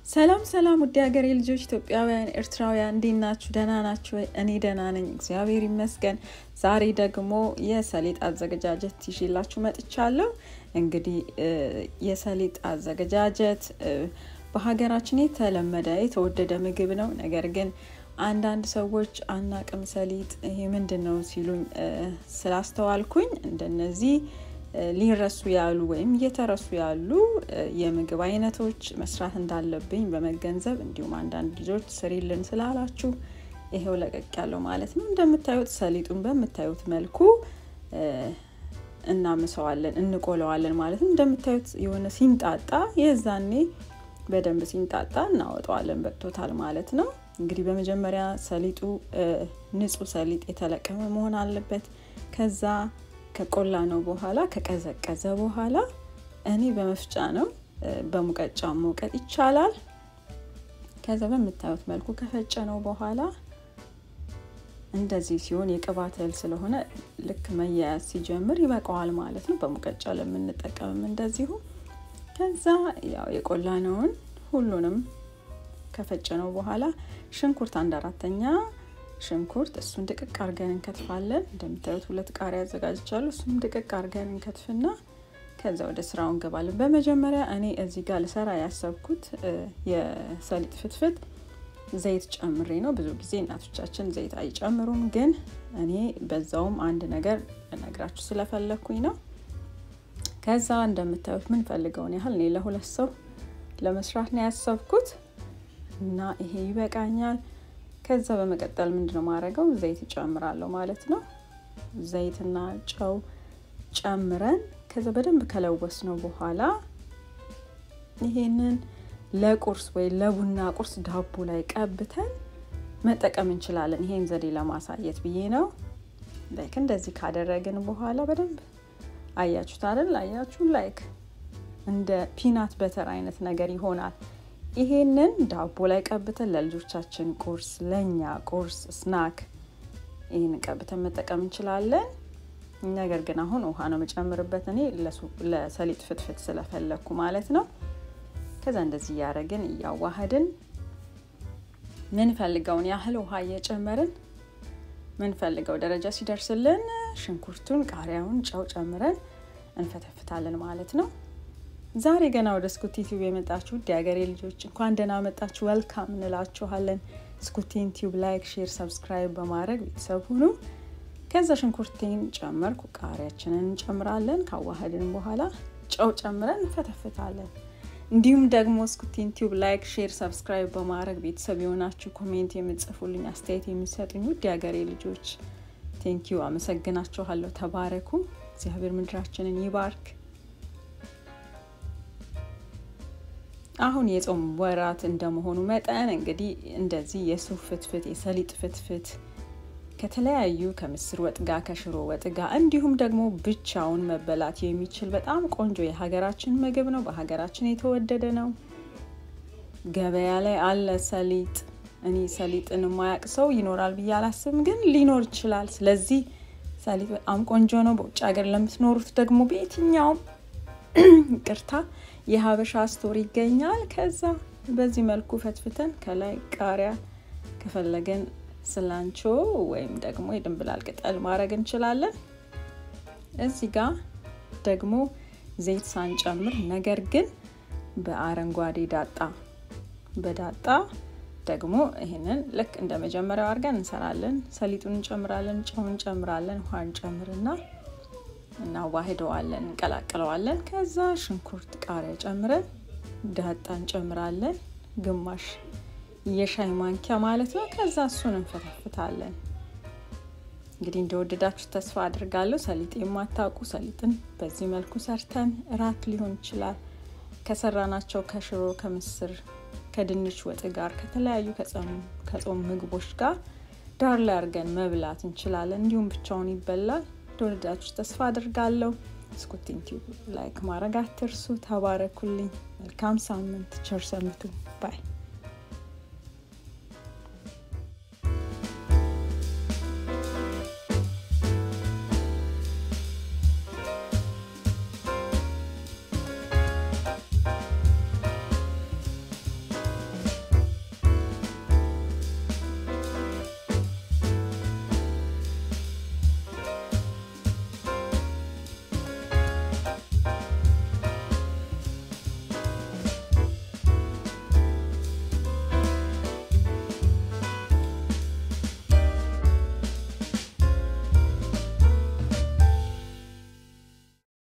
ሰላም ሰላም፣ ውድ ሀገሬ ልጆች ኢትዮጵያውያን፣ ኤርትራውያን እንዴት ናችሁ? ደህና ናችሁ ወይ? እኔ ደህና ነኝ፣ እግዚአብሔር ይመስገን። ዛሬ ደግሞ የሰሊጥ አዘገጃጀት ይዤላችሁ መጥቻለሁ። እንግዲህ የሰሊጥ አዘገጃጀት በሀገራችን የተለመደ የተወደደ ምግብ ነው። ነገር ግን አንዳንድ ሰዎች አናቅም ሰሊጥ ይሄ ምንድን ነው ሲሉኝ ስላስተዋልኩኝ እንደነዚህ ሊረሱ ያሉ ወይም እየተረሱ ያሉ የምግብ አይነቶች መስራት እንዳለብኝ በመገንዘብ እንዲሁም አንዳንድ ልጆች ስሪልን ስላላችሁ ይሄው ለቀቅ ያለው ማለት ነው። እንደምታዩት ሰሊጡን በምታዩት መልኩ እናምሰዋለን፣ እንቆለዋለን ማለት ነው። እንደምታዩት የሆነ ሲንጣጣ የዛኔ በደንብ ሲንጣጣ እናወጣዋለን። በቅቶታል ማለት ነው። እንግዲህ በመጀመሪያ ሰሊጡ ንጹህ ሰሊጥ የተለቀመ መሆን አለበት። ከዛ ከቆላ ነው በኋላ ከቀዘቀዘ በኋላ እኔ በመፍጫ ነው በሙቀጫ መውቀጥ ይቻላል። ከዛ በምታዩት መልኩ ከፈጨ ነው በኋላ እንደዚህ ሲሆን የቅባት እህል ስለሆነ ልክ መያያዝ ሲጀምር ይበቃዋል ማለት ነው። በሙቀጫ ለምንጠቀምም እንደዚሁ ከዛ ያው የቆላነውን ሁሉንም ከፈጨ ነው በኋላ ሽንኩርት አንድ አራተኛ ሽንኩርት እሱን ድቅቅ አርገን እንከትፋለን። እንደምታዩት ሁለት ቃሪያ አዘጋጅቻለሁ። እሱም ድቅቅ አርገን እንከትፍና ከዛ ወደ ስራው እንገባለን። በመጀመሪያ እኔ እዚህ ጋር ልሰራ ያሰብኩት የሰሊጥ ፍትፍት ዘይት ጨምሬ ነው። ብዙ ጊዜ እናቶቻችን ዘይት አይጨምሩም፣ ግን እኔ በዛውም አንድ ነገር ልነግራችሁ ስለፈለግኩኝ ነው። ከዛ እንደምታዩት ምንፈልገውን ያህል እኔ ለሁለት ሰው ለመስራት ነው ያሰብኩት እና ይሄ ይበቃኛል። ከዛ በመቀጠል ምንድነው ማድረገው ዘይት እጨምራለሁ ማለት ነው። ዘይትና ጨው ጨምረን ከዛ በደንብ ከለወስ ነው በኋላ ይሄንን ለቁርስ ወይ ለቡና ቁርስ ዳቦ ላይ ቀብተን መጠቀም እንችላለን። ይሄን ዘዴ ለማሳየት ብዬ ነው። ላይክ እንደዚህ ካደረግን በኋላ በደንብ አያችሁት አይደል? አያችሁ ላይክ እንደ ፒናት በተር አይነት ነገር ይሆናል። ይሄንን ዳቦ ላይ ቀብተን ለልጆቻችን ቁርስ፣ ለእኛ ቁርስ ስናክ ይህንን ቀብተን መጠቀም እንችላለን። ነገር ግን አሁን ውሃ ነው የምጨምርበት እኔ ለሰሊጥ ፍትፍት ስለፈለግኩ ማለት ነው። ከዛ እንደዚህ እያደረግን እያዋህድን ምንፈልገውን ያህል ውሃ እየጨመርን ምንፈልገው ደረጃ ሲደርስልን ሽንኩርቱን፣ ቃሪያውን፣ ጨው ጨምረን እንፈተፍታለን ማለት ነው። ዛሬ ገና ወደ ስኩቲ ቲዩብ የመጣችሁ ውድ የሀገሬ ልጆች እንኳን ደህና መጣችሁ፣ ወልካም እንላችኋለን። ስኩቲን ቲዩብ ላይክ፣ ሼር፣ ሰብስክራይብ በማድረግ ቤተሰብ ሁኑ። ከዛ ሽንኩርቴን ጨመርኩ፣ ቃሪያችንን እንጨምራለን። ካዋህድን በኋላ ጨው ጨምረን እንፈተፍታለን። እንዲሁም ደግሞ ስኩቲን ቲዩብ ላይክ፣ ሼር፣ ሰብስክራይብ በማድረግ ቤተሰብ የሆናችሁ ኮሜንት የምጽፉልኝ አስተያየት የሚሰጡኝ ውድ የሀገሬ ልጆች ቴንኪዩ፣ አመሰግናችኋለሁ። ተባረኩ። እግዚአብሔር ምድራችንን ይባርክ። አሁን የጾም ወራት እንደመሆኑ መጠን እንግዲህ እንደዚህ የሱፍ ፍትፍት፣ የሰሊጥ ፍትፍት ከተለያዩ ከምስር ወጥ ጋር ከሽሮ ወጥ ጋር እንዲሁም ደግሞ ብቻውን መበላት የሚችል በጣም ቆንጆ የሀገራችን ምግብ ነው። በሀገራችን የተወደደ ነው። ገበያ ላይ አለ ሰሊጥ። እኔ ሰሊጥን የማያውቅ ሰው ይኖራል ብዬ አላስብም፣ ግን ሊኖር ይችላል። ስለዚህ ሰሊጥ በጣም ቆንጆ ነው። በውጭ ሀገር ለምትኖሩት ደግሞ በየትኛውም ቅርታ የሀበሻ ስቶር ይገኛል። ከዛ በዚህ መልኩ ፈትፍተን ከላይ ቃሪያ ከፈለገን ስላንቾ ወይም ደግሞ የድንብላል ቅጠል ማድረግ እንችላለን። እዚህ ጋር ደግሞ ዘይት ሳንጨምር ነገር ግን በአረንጓዴ ዳጣ በዳጣ ደግሞ ይህንን ልክ እንደ መጀመሪያው አድርገን እንሰራለን። ሰሊጡን እንጨምራለን፣ ጨው እንጨምራለን፣ ውሃ እንጨምርና እናዋህደዋለን፣ እንቀላቅለዋለን። ከዛ ሽንኩርት፣ ቃሪያ ጨምረን ዳጣ እንጨምራለን፣ ግማሽ የሻይ ማንኪያ ማለት ነው። ከዛ እሱን እንፈተፍታለን። እንግዲህ እንደወደዳችሁ ተስፋ አድርጋለሁ። ሰሊጥ የማታውቁ ሰሊጥን በዚህ መልኩ ሰርተን እራት ሊሆን ይችላል ከሰራናቸው ከሽሮ፣ ከምስር፣ ከድንች ወጥ ጋር ከተለያዩ ከጾም ምግቦች ጋር ዳር ላይ አድርገን መብላት እንችላለን። እንዲሁም ብቻውን ይበላል። እንደወደዳችሁ ተስፋ አድርጋለሁ። ስኩቲን ቲዩብ ላይክ ማድረግ አትርሱ። ተባረኩልኝ። መልካም ሳምንት። ቸር ሰንብቱ። ባይ